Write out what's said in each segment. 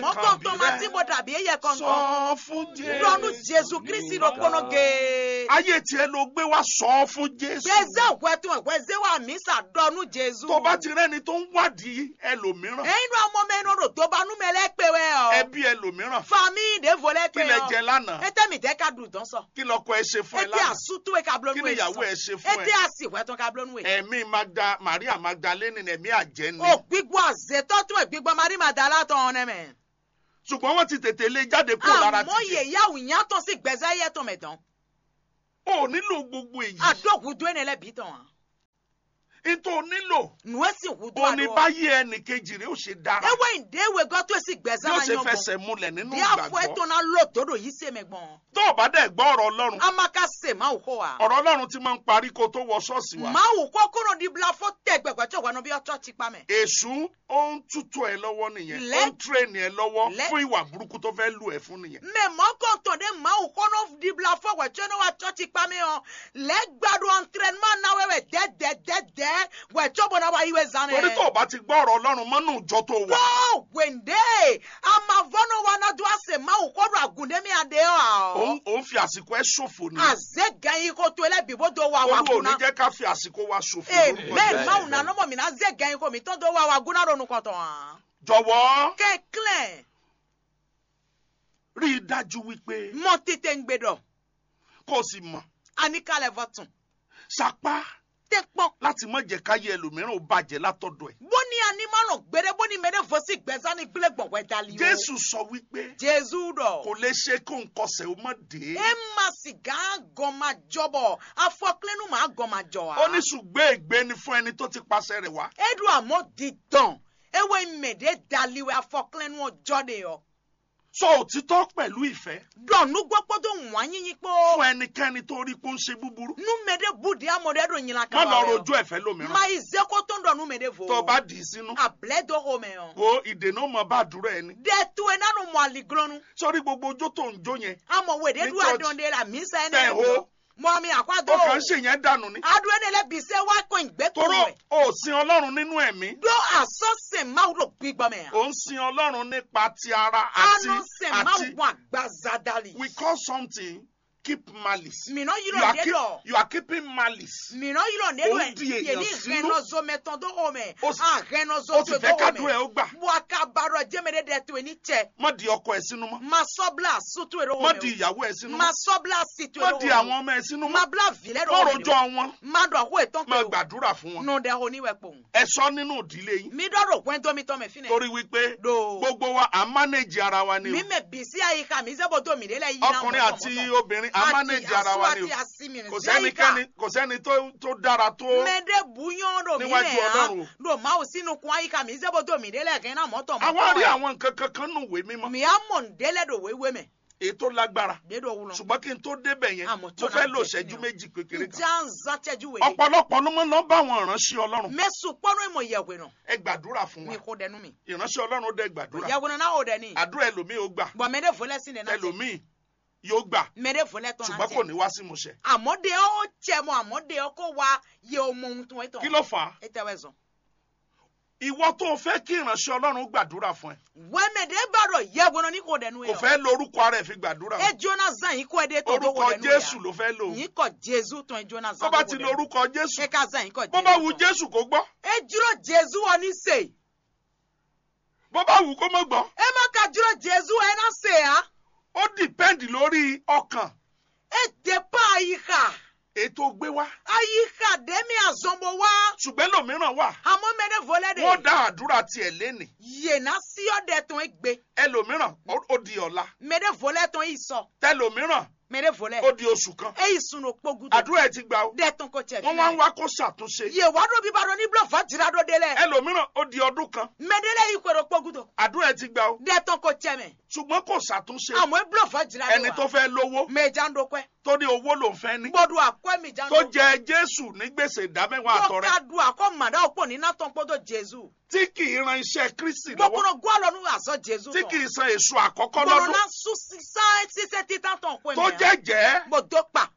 àmọ́ kan kọ́ńtọ́ máa tí bí mo dàbí ẹyẹ rẹ kọ̀ọ̀kan sọ fún jésù lọ́nu jésù kristi ló kọ́nà gé. ayé tiẹ̀ ló gbé wá sọ fún jésù gbèsè òkúẹ̀tún ẹ̀kúẹ̀sẹ̀ wà mí sàdọ́nu jésù. tó bá ti rẹ́ni tó ń wádìí ẹlòmíràn ẹ̀yin ló ọmọ mẹ́rin rò tó bá nú mẹ́lẹ́ pé wẹ́ ọ. ẹbí ẹlòmíràn fami ìdèvò lẹ́ kí pé lẹ ọ. jẹ lánàá ètè mi tẹ́ ká dùn tán sọ. kí lọkọ ẹ ṣe fún ẹ ètè lánàá àsútú ẹ̀ ká kí blónú ni ẹ̀ ìyàwó ẹ ṣe fún ètè ẹ àsìwẹ̀tún ká blónú ẹ̀. ẹ̀mí magda maria magdalene ẹ̀mí àjẹ́ ni o gbígbọ́ àzètọ́ tún ẹ̀ gbígbọ́ marí màdá látọ̀ ọ̀nẹ́ mẹ́. ṣùgbọ́n wọ́n ti tètè lé jáde kúrò lára àmọ́ títì yèyáwó ìyàtọ̀ sí gbẹ̀zẹ́ yẹ tó mẹ́tàn. o nílò gbogbo èyí àdókùdó ẹ̀ nílẹ̀ bí tán. nítorí o nílò nù ẹ́ sì wùdó o ní àdó. báyé ẹnì kejì rẹ ó ṣe dára ewé ìdéwé gọ́ tó sì gbẹ̀zẹ́ yóò máa ṣe yan fẹsẹ̀ múlẹ̀ nínú bí àfọ ìgbàgbọ́ ètò náà lò tó dò yìí sí ẹ̀mẹ̀gbọ́n. tó o bá dẹ̀ gbọ́ ọ̀rọ̀ ọlọ́run amaka se máa wò kó wa. ọ̀rọ̀ ọlọ́run ti máa ń parí kó tó wọ ṣọ́ọ̀ṣì wa máa wò kó kúrò ní bila fó tẹ gbẹgbẹ tí òwò bí ọtọ ti pa mẹ. èṣù ó ń tútù ẹ lọ́wọ́ nìyẹn ó Lẹ́- ń tírèènì ẹ lọ́wọ́ Lẹ́- fún ìwà burúkú tó fẹ́ lù ẹ fún nìyẹn mẹ mọkò tó dé máa wò kó náà di bila fó wẹ̀ tí ó ní wà tọ́ ti pa mẹ hàn lẹ́gbàdo entraînement náà wẹ̀wẹ̀ dẹ́dẹ́dẹ́dẹ́ wẹ̀ tí ó bọ̀ náà wà yíwẹ̀ zanẹ. torí tó o bá ti gbọ́ ọ̀rọ̀ ọlọ́run mọ́nú ìjọ tó wà tó wẹ̀ndé amavọ́nà wa náà dùn àṣẹ máa wò kó dùn àgùndé mi àdé ọ̀. òun òun fi àsìkò ẹ ṣòfò ni àzẹ gan yìí kó tó ẹlẹ́bí bó tó wà wà olú ò ní gúnná. jẹ́ ká fi àsìkò wa ṣòfò lórúkọ amen Jésù. máa wò nà nọ́mọ̀ mi náà zẹ gan yìí kó mi tó tó wà wà gúnná ronú kọ̀tọ̀ hàn. jọ̀wọ́ kẹ́kílẹ̀. rí i dájú wípé mọ tètè ń gbé dọ kó o sì mọ̀ àníkàlẹ̀ fọ̀tún sapá tẹ pọ́n. láti má jẹ́ káyé ẹlòmíràn ó bàjẹ́ látọ̀dọ̀ ẹ̀ bóni animalọ gbére bóni mẹrẹ fọsí gbẹsánì gbélé gbọ̀ngbẹ́ dali o. jésù sọ wípé jésù dọ. kò lè ṣe kó nkọsẹ̀ ó má dé e ma sìgá gọ́mà jọbọ̀ afọkílẹ́nu máa gọ́mà jọ wa. ó ní ṣùgbọ́n ègbé ni fún ẹni tó ti pàṣẹ rẹ̀ wá edu àmọ́ dídán ewé mèdè daliwe afọkílẹ́nu ọjọ́ de yọ. sọ òtítọ́ pẹ̀lú ìfẹ́ dọ̀nù gbọ́pọ́ tó wọ́n yín pọ́. fún ẹnikẹ́ni tó rí pé ó ń ṣe búburú nu mèdè budi amọ̀dé do yìnyín má kan lọ rojú ẹ̀fẹ́ lómìíràn ma ìzẹ́kọ́ tó ń dọ̀nù mèdè fò. tó o bá dì í sínú àbílẹ̀ dọ́kọ̀ mẹ́ yàn. wo ìdènà ó mọ bá àdúrà ẹni dẹ́tu ẹ̀ nánu mọ̀ àlìglọ́nu. sórí gbogbo ojó tó ń jó yẹn amọ̀ wèdè Ní du church. àdóńdé la mí sẹ́ni. Tẹ̀ ho. mọ mi àkwádó. ó kàn ń ṣèyẹn dànù ni adúlé ní ẹlẹ́bìíṣẹ́ wá kó ìgbẹ́kùn toró rẹ̀. ó sin ọlọ́run nínú ẹ̀mí dó àsọ́sẹ̀ máa rò gbígbọ́ mẹ́. ó ń sin ọlọ́run nípa ti ara àti anọ́sẹ̀ máa àti wọ àgbàzadali. we call something keep malice mìíràn yìí you lọ are, dé keep, lọ. you are keeping malice mìíràn yìí lọ dé Ó lọ ń di ẹ̀ èèyàn yẹni sínú. rẹnọzọ mẹtàn tó hó mẹ́. Ó sì- àrẹnọzọ ó sì tó fẹ́ hó kádùrẹ́ ó mẹ́. gbà buakabarọ jẹ́mẹ̀dẹ́ dẹ̀ tó ní tẹ̀. má di ọkọ ẹ̀ sínú mọ́ ma sọ́bla sùtú èrò má hó di mẹ́. ìyàwó ẹ̀ sínú ma mọ́ sọ́bla sìtú má èrò di hó àwọn mẹ́. ọmọ ẹ̀ sínú ma mọ́ bla vilẹ̀ má rò hó rojọ́ mẹ́. wọn ma dọ̀ àkó ètò má pé o. gbàdúrà fún wọn nù dẹ̀ hó níwẹ̀ pò. ẹ sọ nínú ìdílé yín mi dọ́rọ̀ pẹ́ntọ́ mi tọ́ mẹ́ fínẹ̀. torí wípé do. gbogbo wa à ń mánéjì ara wa ni o mi mẹ bisi àyíká mi sẹ́bọ̀ tó mi délẹ̀ yìí ọkùnrin àti obìnrin à ń mánéjì ara wa ni o kò sẹ́nikẹ́ni kò sẹ́ni tó tó dára tó mẹ́dẹ́ buyán do mi Níwájú lẹ̀ Ọlọ́run. hàn do máa ò sínú kun àyíká mi sẹ́bọ̀ tó mi délẹ̀ kẹ́ náà mọ́tọ̀ àwọn rí àwọn nǹkan kankan nù wé mímọ́ mi á mọ̀ ń délẹ̀ do wéwé mẹ́ èyí tó lágbára dédò wúlọ. ṣùgbọ́n kí n tó débẹ̀ yẹn Àmọ́ mo tó fẹ́ náà lò jẹ́ ṣẹ́jú kí ni o? méjì kékeré kan ìjà ń zàtẹ́jú wèé. ọ̀pọ̀lọpọ̀ ló mọ̀ náà bá àwọn ìránṣẹ́ ọlọ́run mẹ́sùn pọ́nú ìmọ̀ ìyẹ̀wé nà ẹ gbàdúrà fún mi wa kó dẹnu mi. ìránṣẹ́ ọlọ́run ó dẹ gbàdúrà ìyẹ̀wé nà náà ò dẹ ní. àdúrà ẹlòmíì ó gbà bọ̀ mẹ́dẹ́ fọlẹ́ sí ní náà tẹ̀. ẹlòmíì yóò gbà mẹ́dẹ́ fọlẹ́ tán náà ṣùgbọ́n kò tẹ̀. ní wá sí ìmúṣẹ àmọ́dé ó jẹ mọ́ àmọ́dé ó kó wa yẹ ọmọ ohun tó ń tán. kí ló fà á ẹ tẹ́wẹ́ zọ. ìwọ tó o fẹ́ kí ìránṣẹ́ ọlọ́run gbàdúrà fún ẹ wẹ́mẹ̀dẹ́ bàrọ̀ yẹ̀wé nà ní kò dẹnu kò yẹ. fẹ́ lórúkọ ara ẹ̀ fi gbàdúrà e jonathan yìí kọ́ ẹ dé tó tó orúkọ wọ dẹnu jésù yà. ló fẹ́ lò yìí kọ́ jésù tán ẹ jonathan tó bá ti lo orúkọ jésù ẹ ká zan yìí kọ́ jésù bó bá wu tán. jésù kó gbọ́ e dúró jésù wọn ní sè. bó bá wù kó má gbọ́ ẹ má ka dúró jésù ẹ náà sè á. ó dìpẹ́ǹdì lórí ọkàn e dé pa àyíká. ètò gbé wá àyíká dẹ́mi àzọ́nbọ̀ wá. ṣùgbọ́n lòmíràn wà àmọ́ mẹ́rẹ̀ fọlẹ́ de. wọ́n dá àdúrà tiẹ̀ lénìí yéèna sí ọ̀dẹ̀ tán ẹ gbé. ẹlòmíràn ó ó di ọ̀la mẹ́rẹ̀ fọlẹ́ tán yìí sọ. tẹlòmíràn mẹ́rẹ̀ fọlẹ́. ó di oṣù kan e yìí sunu kpogudu. àdúrà ẹ̀ ti gbà ó dẹ́ tán kò tẹ̀ wọ́n wá ń wá kó ṣàtúnṣe yé wàá dó bíbá dó ní bílọ̀ fàtìrà dó délẹ̀. ẹlòmíràn ó di ọdún kan mẹ́dẹ́lẹ̀ yìí kọ̀rọ̀ kpogudu. àdúrà ẹ̀ ti gbà ó dẹ́ tán kò tẹ̀ mẹ́. ṣùgbọ́n kò ṣàtúnṣe àmọ́ e bílọ̀ fàtìrà dó wa. ẹni tó fẹ́ lówó mẹ́jà ń dokẹ́. tó ní owó ló ń fẹ́ ní gbọ́dọ̀ àkọ́ mi jà ń tó dokẹ́. jẹ jésù ní gbèsè ìdámẹ́wàá àtọrẹ ká du àkọ́ màdá òpó ní nátàn pọ́dọ̀ jésù. tí kì í ran iṣẹ́ kristi lọ́wọ́ gbọ́kúrò gbọ́ lọ́nu àzọ jésù tí kì í san èso àkọ́kọ́ gbọ́dọ̀ lọ́dún náà sún sísá ṣiṣẹ́ títà tán pé tó jẹ́jẹ́ gbọ́dọ̀ pa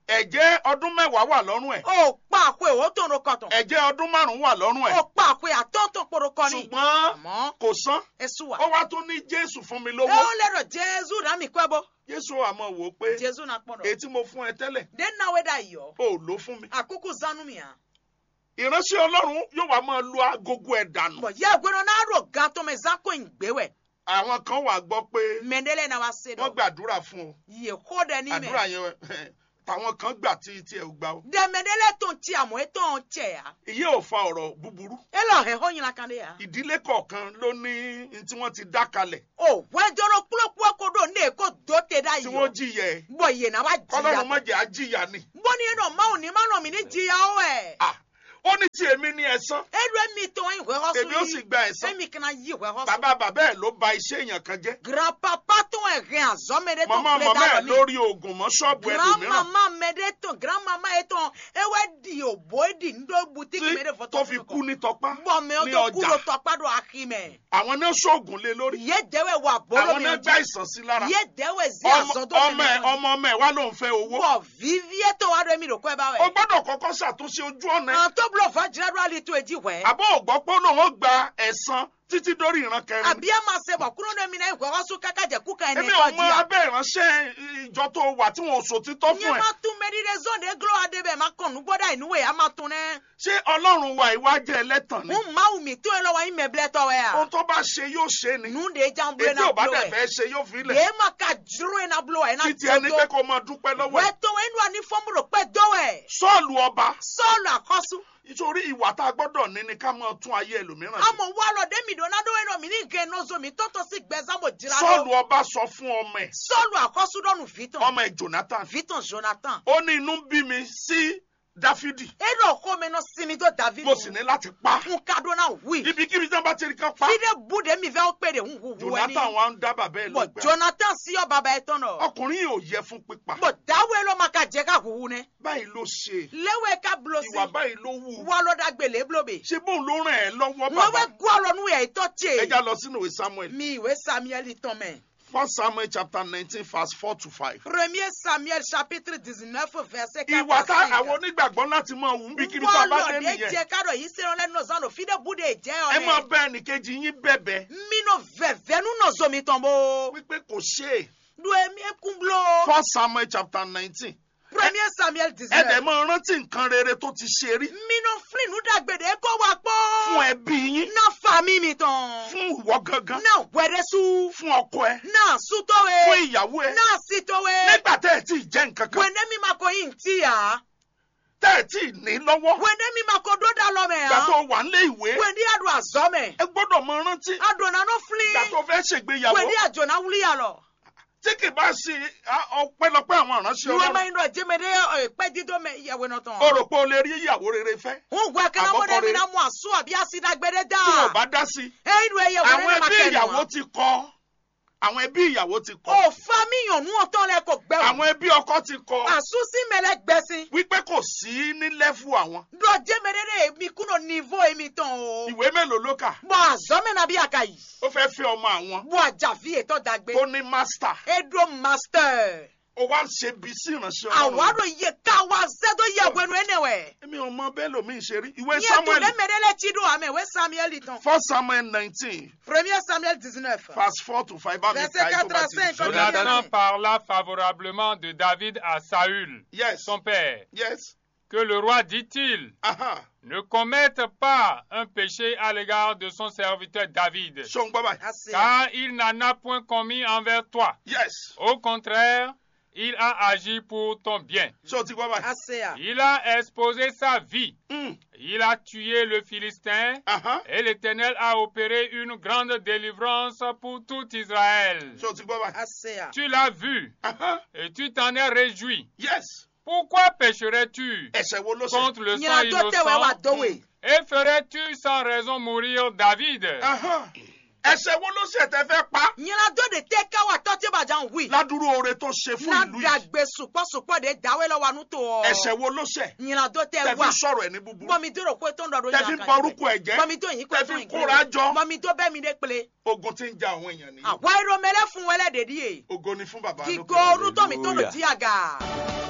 ẹ̀jẹ̀ ọdún mẹ́wàá wà lọ́rùn ẹ̀ o pa àpò ìwò tó ń ro kọtàn ẹ̀jẹ̀ ọdún márùn-ún wà lọ́rùn ẹ̀ o pa àpò àtọ́ntàn poro kọ ni ṣùgbọ́n àmọ́ kò san esu wa ó wá tún ní jésù fún mi ẹ lówó ó lérò jésù náà mi kọ́ ẹ bọ́ jésù àmọ́ wò ó pé jésù náà pọ̀ èyí dọ̀ tí mo fún ẹ tẹ́lẹ̀ dé náà wẹ́ dà yọ ó lò fún mi àkókò zanu mi hàn ìránṣẹ́ ọlọ́run yóò wá máa lu agogo ẹ̀ dànù bọ̀ yẹ ìgbéró náà rò gan tó mẹ zako ìgbéwẹ̀ àwọn kan wà gbọ́ pé mẹ́ndẹ́lẹ́ náà wá se wọ́n dọ̀ gbàdúrà fún ọ yẹ kó dẹ ní àdúrà mẹ́ yẹn tàwọn kan gbà tí tí ẹ ò gbà ó dẹ mẹ́ndẹ́lẹ́ tó ń ti àmọ́ ẹ tó ń tẹ̀ ya ìyẹn ò fa ọ̀rọ̀ búburú ẹ lọ hẹ̀ hó yín kan dé ya ìdílé kọ̀ọ̀kan ló ní ní tí wọ́n ti dá kalẹ̀ o wẹ́jọ́rọ́ kúlókúló kó dò ní èkó dó tẹ dá tí yọ wọ́n jìyà ẹ̀ bọ̀ yẹ náà wá kọ́lọ́run jìyà má jẹ́ àjìyà ni bọ́ni ẹ̀ náà máa ní máa nà mí ní jìyà ó ẹ̀ Ah, ó ní tí èmi ní ẹ̀san ẹ̀rọ ẹ̀mí tó ń ìwé họ́sùn èmi ó sì gba ẹ̀san ẹ̀mí kan yí ìwé họ́sùn bàbá bàbá ẹ̀ ló ba iṣẹ́ èèyàn kan jẹ́ grandpapa tó ń rìn àzọ́mẹ́dẹ́ tó màmá ń màmá pè ẹ̀ lórí oògùn mọ́ ṣọ́ọ̀bù ẹlòmíràn grandmama mẹ́dẹ́ tó grandmama yẹ tó ewé di òbó di ńdó butiki tí mẹ́dẹ́ fọ́tọ́ tó fi kú ní tọpá bọ́mẹ́ ní tó kú ọjà ló tọ́pá dọ̀ àkímẹ́ àwọn náà ṣoògùn lé lórí yé dẹ́wẹ̀ wà bọ́lọ́ àwọn mi náà gbá ọjọ́ ìsàn sí lára yé dẹ́wẹ̀ sí ọmọ àzọ́dọ́ ọmọ ẹ̀ ọmọ ọmọ ẹ̀ wá ló ń fẹ́ owó bọ̀ vivie tó wà lómi rò kọ́ ẹ bá o wẹ̀ gbọ́dọ̀ kọ́kọ́ ṣàtúnṣe ojú ọ̀nà ẹ̀ àwọn tó búlọ̀ fún jírádúrálì tó èjì wẹ̀ àbọ̀ ògbọ́ pé òun ó gba ẹ̀san títí dórí ìran kẹrin àbí ẹ máa ṣe bọ̀ kúrò ní mi náà ìwé họ́sùn kákàjẹ́ kúkà ẹni èmi ò ẹ̀kọ́ mọ jìyà abẹ́ ìránṣẹ́ ìjọ tó wà tí wọn ò sòtítọ́ nyɛ fún ẹ ma tún mɛdide zɔnde glo adebe ma kɔnu gbɔdɔ inuwe a ma tún nɛ. ṣé ọlọ́run wa ìwà jẹ́ ẹlẹ́tàn ni n ma wumi tó yẹ lọ wa yin mɛ bilẹ tɔwɛ ohun ya. tó bá ṣe yóò ṣe ni nu de jan bulo ètí na ò bá bulo dẹ̀ wɛ. fẹ́ ṣe yóò fi lẹ̀ ye ma ka juru ye na bulo wɛ na títí ẹni pé tɔtɔ. kó máa dúpẹ́ lọ́wọ́ wɛ ẹ̀ tó wɛ inu ani fɔmuro pɛ dɔwɛ. sọ́ọ̀lù ọba sɔɔlu akɔsu. nítorí ìwà tá a gbọ́dọ̀ ní ni ká máa tún ayé ẹlòmíràn ṣe amɔ wa lɔ demi do na do yɛ nɔ mi ni gɛ nɔzo mi tɔtɔ si gbɛzamo jira sọ́ọ̀lù do. ọba sọ fún ọmọ ẹ̀ sɔɔlu akɔsu dɔnu vitan. ọmọ ẹ̀ jonathan vitan jonathan. ó ní inú bí mi sí dáfídì eɖɔ ko mɛ nɔ simi do david. mo sì ní láti pa n ka do na wi. ibikíbi tí wọ́n bá ti rí kan pa fide bu de mi fɛ o pe de n wu wu ɛni. jonathan wa ń dá bàbá ẹ̀ bɔn lọ́gbẹ̀ẹ́ jonathan siyɔ baba yɛ tɔn dɔ. ọkùnrin yìí ò yẹ fún pípa bɔn dawe ló ma ka jɛ ka huhu nɛ. báyìí ló ṣe lewe ka bulo si. ìwà báyìí ló wù walo da gbele bulo be. ṣé bóun ló ràn ẹ́ lọ́wọ́ wọn bàbá bɛ gualɔ nu yɛ itɔ ẹ já tse. lọ sínú ìwé samuel mi ìwé samuel tɔn mɛ. first samuel chapter nineteen verse four to five. premier samuel chapitre dix-neuf verset ìwà tá quatre à àwọn cinq. onígbàgbọ́ láti máa wù ú bí kíbi tá a bá dé wọlọ de nìyẹn jẹ kadọ yìí sẹ́wọ́n lẹ́nu ọ̀sán lọ fide bu de jẹ́ ẹ máa ọ̀nẹ́. bẹ ẹnìkejì yín bẹ̀bẹ̀ minnu vẹ̀vẹ̀nu nọ̀zọ́ mi tán bó. wípé kò ṣe é do emi ekun bulo. first samuel chapter nineteen premier samuel ẹ dẹ̀ dix-neuf. máa rántí nǹkan rere tó ti ṣe rí minnu filinu dàgbèdè kó wa pọ́. fún ẹbí yín na fa mi mi tán. fún ìwọ gangan na wẹ̀rẹ̀sù. fún ọkọ ẹ na fún sutowe. ìyàwó ẹ na sitowe. nígbà tẹ́ ẹ tí ì jẹ́ nǹkan kan wẹ̀ndé mi ma ko yin ti ya. tẹ́ ẹ tí ì ní lọ́wọ́ wẹ̀ndé mi ma ko do da lọ mẹ ìgbà ya. tó wà nílé ìwé wẹ̀ndé adu azọ mẹ. ẹ gbọ́dọ̀ máa rántí adona no ìgbà tó fili. fẹ́ ṣègbéyàwó wẹ̀ndé àjọna wuli ya lọ. tí kì bá ṣe á, ọpẹ́lọpẹ́ àwọn ìránṣẹ́ nuwe ma ọlọ́run yin dɔ jɛmɛdɛ pɛ dido mɛ yɛwɛ nɔ o tɔn. rò pé o lè rí ìyàwó rere fẹ́ n gbɛ kana mo Àkọ́kọ́ de mi rere. na mu asu àbí asida gbɛdɛ tí wọn da. bá dá sí i eyi nu eye àwọn wɛrɛ ma ẹbí kɛ ìyàwó nu wa. ti kọ àwọn ẹbí ìyàwó ti kọ o fa mi yàn nu ọtọ lẹ ko gbẹ o. àwọn ẹbí ọkọ ti kọ asu si mɛlɛ gbɛsi. wípé kò sí ní lẹ́fù àwọn dɔ jɛmɛdɛ de mi kuno nivo yi mi tɔn o. ìwé mélòó ló kà bɔn azɔmɛ na bi a ka yi. ó fẹ́ fẹ́ ọmọ àwọn bɔn ajafi etɔ dagbe. tó ní mástà edo master. ó wá ń ṣe bí sí ìránṣẹ́ ọlọ́run awaro ye ka wa sɛ do yɛ wɛnu ene wɛ. èmi ò mọ bẹ́ẹ̀ lómi ṣe rí ìwé yɛ to samuel ne mɛdɛ lɛ tsi do amɛ wɛ samuel tɔn. first samuel nineteen premier samuel dix-neuf. verse four to five bá mi Verset ka ẹ̀ tó bá ti 85, ṣe. Jonathan. Jonathan parla favorablement de David à Saül, yes son père. yes Que le roi dit-il aha ne commette pas un péché à l'égard de son serviteur David, ṣé o ń gbọ́ báyìí ase. car il n'en a point commis envers toi. yes Au contraire, il a agi pour ton bien. ṣé o ti gbọ́ báyìí ase a. Il a exposé sa vie. Mm, Il a tué le Philistin. aha Et l'Éternel a opéré une grande délivrance pour tout Israël. ṣé o ti gbọ́ báyìí ase a. Tu l'as vu aha et tu t'en es réjoui. yes Pourquoi pécherais-tu ẹ̀ṣẹ̀ wo ló ṣe contre le sang nyina tó tẹ wẹ wa innocent dowe. et ferais-tu sans raison mourir David aha ẹ̀ṣẹ̀ wo ló ṣe tẹ́ fẹ́ pa nyina tó de tẹ ká wa tọ́tí bàjá ń wí. ládùúrú oore tó ṣe fún na ìlú yìí dàgbé sùpọ̀sùpọ̀ de dáwé lọ́wọ́ àánú tó ọ. ẹ̀ṣẹ̀ wo ló ṣe nyina tó tẹ tẹ́ fi wá. sọ̀rọ̀ ẹ̀ ní búburú bọ́mi tó rò pé tó ń dọ̀dọ̀ tẹ́ fi bọ orúkọ ẹ̀ jẹ́ bọ́mi tó yín pé tẹ́ tó fi yín kóra jọ bọ́mi tó bẹ́ mi dé pele. ogun tí ń ja àwọn èèyàn nìyí àwa irọ́ mẹ́lẹ́ fún wẹlẹ́ dèdí yé. ogo ni fún bàbá kíkó lókè orúkọ mi tó lò jí àgà.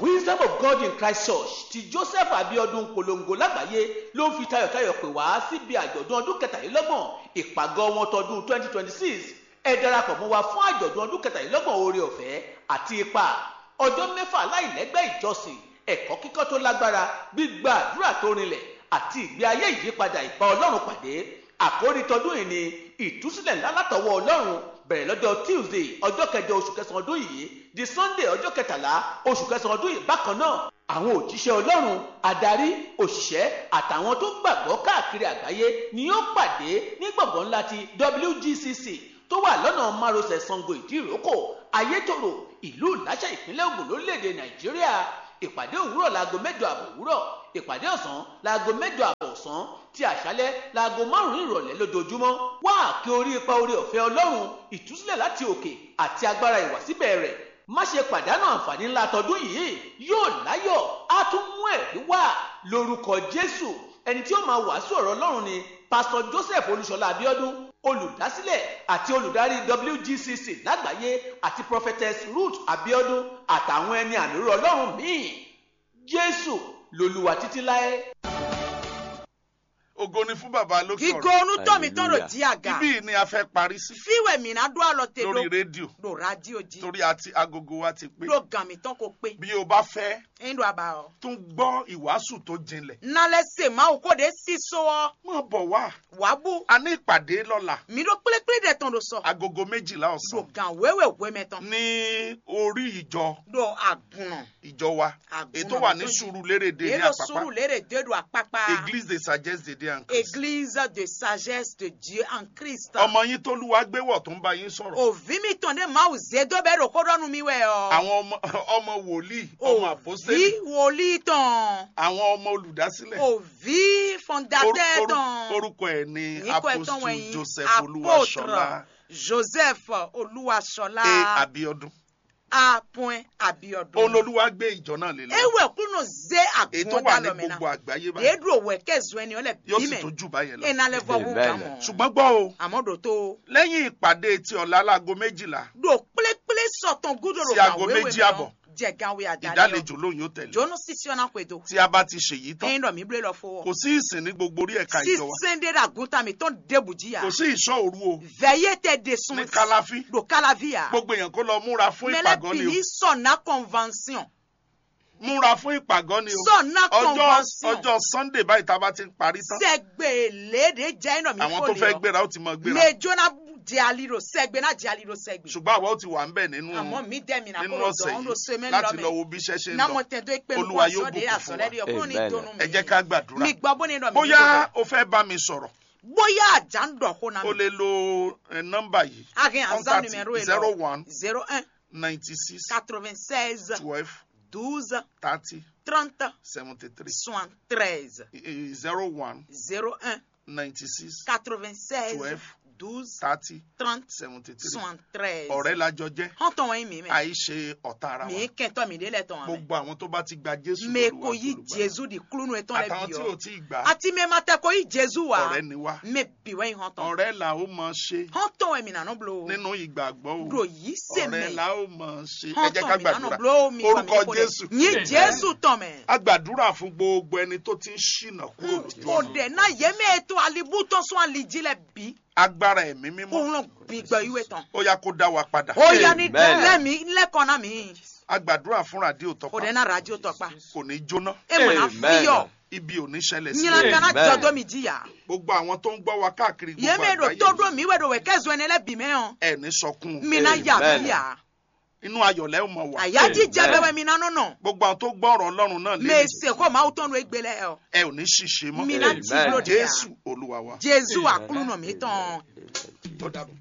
wisdom of god in christ church ti joseph abiodun polongo lágbàáyé ló ń fi tayọ̀tayọ̀ pè wá síbi àjọ̀dún ọdún kẹtàlélọ́gbọ̀n ìpàgọ́ wọn tọdún twenty twenty six ẹ darapọ̀ mọ́ wa fún àjọ̀dún ọdún kẹtàlélọ́gbọ̀n oore ọ̀fẹ́ àti ipa ọjọ́ mẹ́fà láìlẹ́gbẹ́ ìjọsìn ẹ̀kọ́ kíkọ́ tó lágbára gbígba àdúrà tó rinlẹ̀ àti ìgbé ayé ìyípadà ìbá ọlọ́run pàdé àkórí tọdún yìí ni ìtúsílẹ̀ ńlá látọwọ́ ọlọ́run bẹ̀rẹ̀ lọ́jọ́ tuesday ọjọ́ kẹjọ oṣù kẹsàn-án ọdún yìí di sunday ọjọ́ kẹtàlá oṣù kẹsàn-án ọdún yìí bákan náà àwọn òjíṣẹ́ ọlọ́run adarí òṣìṣẹ́ àtàwọn tó gbàgbọ́ káàkiri àgbáyé ni yóò pàdé ní gbọ̀ngàn ńlá ti wgcc tó wà lọ́nà márosẹ̀ sango ìdíròkò ayétòrò ìlú ìláṣà ìpínlẹ̀ ògùn lórílẹ̀‐èdè nàìjíríà ìpàdé òwúrọ̀ láago mẹ́jọ àbọ̀ òwúrọ̀ ìpàdé ọ̀sán láago mẹ́jọ àbọ̀ ọ̀sán ti àṣálẹ́ láago márùn-ún ìrọ̀lẹ́ lójoojúmọ́ wá àkè orí ipa orí ọ̀fẹ́ ọlọ́run ìtúsílẹ̀ láti òkè àti agbára ìwàsíbẹ̀ rẹ̀ má ṣe pàdánù àǹfààní ńlá tọdún yìí yóò láyọ̀ á tún mú ẹ̀rí wá lórúkọ jésù ẹni tí ó máa wàásù ọ̀rọ̀ ọlọ́run ni pásítọ̀ joseph olúṣọlá abiodun olùdásílẹ̀ àti olùdarí wgcc lágbàáyé àti prophetess ruth abiodun àtàwọn ẹni àmì ọlọ́run míì jésù lolúwa títí láé. ògo ni fún bàbá lókè Gigo ọ̀rọ̀ onu tọ́ mi tán ro di àga. ibí ni a fẹ́ parí sí Fíwẹ̀ mi náà dún àlọ́ tè lórí ló. rédíò Lo radio jí. torí àti agogo wa ti pé Lo gàn mi tán kó pé. bí o bá fẹ́ Ẹyin do àbá ọ. tún gbọ́ ìwàásù tó jinlẹ̀ Nálẹ̀ sè máa wò kó de sí so ọ. mọ̀ bọ̀ wá Wàá bú. a ní ìpàdé lọ́la Mi ló pélépélé dẹ̀ tán lo sọ. agogo méjìlá Lo ọ̀sán gàn wéwè wé mẹ́ tán. ní orí ìjọ Lo àgùnà. ìjọ wa Àgùnà ètò wà ní tó jí. Sùúrùlérè ní Èlò sùúrù àpápá lérè dédò àpápá. église de sagesse de dieu en christ Église de sagesse de Dieu en Christ. ọmọ yín tólúwa gbéwọ̀ tó ń bá yín sọ̀rọ̀ Òví mi tàn dé máa zé dó bẹ́ẹ̀ rò kó rọ́nu mi wẹ̀ ọ. àwọn ọmọ ọmọ wòlíì ọmọ àpọ́sítélì Òví wòlíì tàn. àwọn ọmọ olùdásílẹ̀ Òví fondateur Oru- oru- tàn. orúkọ ẹ̀ ní Níkọ̀ ẹ̀tàn apostle wọ̀nyí joseph olúwaṣọlá Joseph Olúwaṣọlá a abiodun A. Abiodun. olólùwà gbé ìjọ náà lé lọ Ewe kúnnù zé èyí tó wà ní àgùnwọ́dá lọ́mìnà. gbogbo àgbáyé báyìí Déédú òwò ẹ̀kẹ́zù ẹni ọlẹ̀ yóò sì bímẹ̀. tó jù báyẹn lọ Iná lẹ́fọ̀ wù Amen. kàmọ́. ṣùgbọ́n gbọ́ o Àmọ́ dò tó. lẹ́yìn ìpàdé ti ọ̀la láago méjìlá Dò pélépélé sọ̀tàn gúdòrò Sí aago méjì àbọ̀. Jẹ̀gáwé àdáni. ìdálejò lóyún yóò tẹ̀lé Jónú sísí ọ̀nà pẹ̀dọ̀. tí a bá ti ṣèyí tán Ẹyin rọ̀ mí bílẹ̀ lọ fọwọ́. kò sí ìsìn ní gbogbo orí ẹ̀ka ìjọ wa Sísèndé ràgúntà mi tó ń débùjì yà. kò sí ìṣọ́ òru o Veillez tes dessous. ní kálàfí Dò kálàvíyà. gbogbo èèyàn kó lọ múra fún Mẹ́lẹ́ ìpàgọ́ ni o bìlí sọ̀nà convention. múra fún ìpàgọ́ ni o Sọ̀nà ọjọ́ convention. ọjọ́ sunday báyìí tá a bá ti ń parí tán Sẹ́gbẹ̀lẹ́dẹ̀ jẹ́ iná mi àwọn tó fò fẹ́ lè ọ. gbéra ó ti mọ gbéra Mejona di aliro sẹ́gbẹ̀ náà di aliro sẹ́gbẹ̀. ṣùgbọ́n àwa ó ti wà ń bẹ̀ nínú Àmọ́ mi dẹ́ mi náà nínú kó lọ ọ̀sẹ̀ dán ló so yìí mẹ́rin láti lọ lọ́mẹ́. wo bí iṣẹ́ ṣe ń Námọ̀ lọ tẹ̀ tó pé mi Olúwa kó yóò aṣọ de bùkún fún àsọ̀lẹ́rì wa. ọkùnrin ní Amen. ìdùnnú mi. ẹ jẹ́ ká gbàdúrà Mi gbọ́ bó ní ìdọ̀ mi. bóyá o fẹ́ bá mi sọ̀rọ̀ Bóyá àjà ń dọ̀ kó náà. o lè lo eh, nọ́mbà yìí Agen àzá contact numéro yìí zero lọ. one zero un ninety six quatre-vingt-seize twelve douze thirty trente seventy three soixante-treize. zero one zero un ninety six quatre-vingt-seize Twelve. douze thirty trente seventy three soixante-treize. ọ̀rẹ́ lájọ jẹ́ Hàn tán wọ̀nyí mi mẹ́. àìṣe ọ̀tá ara wa Mi kẹ́ntọ́ mi délẹ̀ tán wọ̀nyí. gbogbo àwọn tó bá ti gba jésù Me lólúwa ko yi àtolùgbàlà. Jésù di kulunu etɔn lɛ àtàwọn bi tí ò yɔ. tí ì gbà á Ati me ma tɛ ko yi Jésù wa. ọ̀rẹ́ ni wá Me bi wɛ yi hɔn tɔn. ọ̀rẹ́ là ó mọ ṣe Hɔn tɔn wɛ mi nanu blo. nínú ìgbàgbọ́ o Do yi se ọ̀rẹ́ mɛ. là ó mọ ṣe ẹ Hɔn jẹ́ ká tɔn mi nanu gbàdúrà blo mi fa mi orúkọ ko jésù dɛ. Nyi Jésù tɔn mɛ. a gbàdúrà fún gbogbo ẹni tó ti ń ṣìnà kúrò lójú O ọ̀nà dɛ na ye me eto alibu tɔn sɔn alidzi lɛ bi. agbára ẹ̀mí mímọ́ Òun bi gbɛ iwe tɔn. ó yá kó dá wa padà O ya ni Amen. lɛ mi lɛ kɔna mi. a gbàdúrà fún ràdíò O tọpa dɛ na radio tɔ pa. kò ní jóná E mɔ na Amen. fi yɔ. ibi ò ní ṣẹlẹ̀ sí Nyina kana Amen. jɔdɔ mi di ya. gbogbo àwọn tó ń gbọ́ wa káàkiri Ye gbogbo me do àgbáyé to do mi wɛ do wɛ kɛ zɔn ne lɛ bi mɛ yɔ. ẹ̀ ní sọkún Mi na ya Amen. bi ya. inú ayọ̀lẹ́ ò mọ̀ wá àyájí jẹ Amen. bẹbẹ mi nánú nà gbogbo àwọn tó gbọ́ ọ̀rọ̀ ọlọ́run náà lé mèsì kò máa tọ́nu egbélé ẹ ẹ ò ní ṣìṣe mọ́ mi náà Amen. ti lóde yà jésù olúwa wa jésù àkúlù nà mí tán. ó dàbọ̀.